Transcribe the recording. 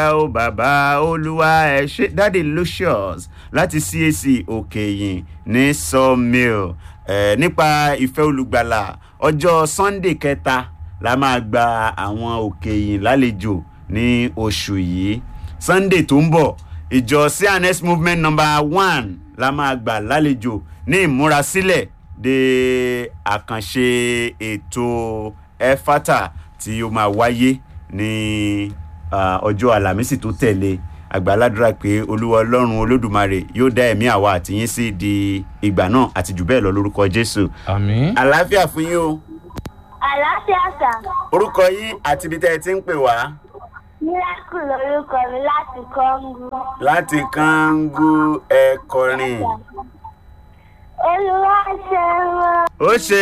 ó bàbá olúwa ẹ ṣe dáàdi lucius láti cac òkèyìn ní sawmill ẹ nípa ìfẹ́ olùgbàlà ọjọ́ sunday kẹta la máa gba àwọn òkèyìn lálejò ní oṣù yìí sunday tó ń bọ̀ ìjọ cns movement number one la máa gbà lálejò ní ìmúrasílẹ̀ de àkànṣe ètò ẹfátà tí ó máa wáyé ní ah, ọjọ́ àlàmísì tó tẹ̀lé àgbàládùra pé olúwa ọlọ́run olódùmarè yóò dá ẹ̀mí àwa àtìyín sí di ìgbà náà àti jù bẹ́ẹ̀ lọ lórúkọ jésù àmì. àlàáfíà fún yín o àlàáfíà sà orúkọ yín àti ibi tẹ́ ẹ ti ń pè wá miracle lorúkọ mi láti kọ́ńgù. láti kángu ẹ̀kọrin olúwa ṣe wọn. ó ṣe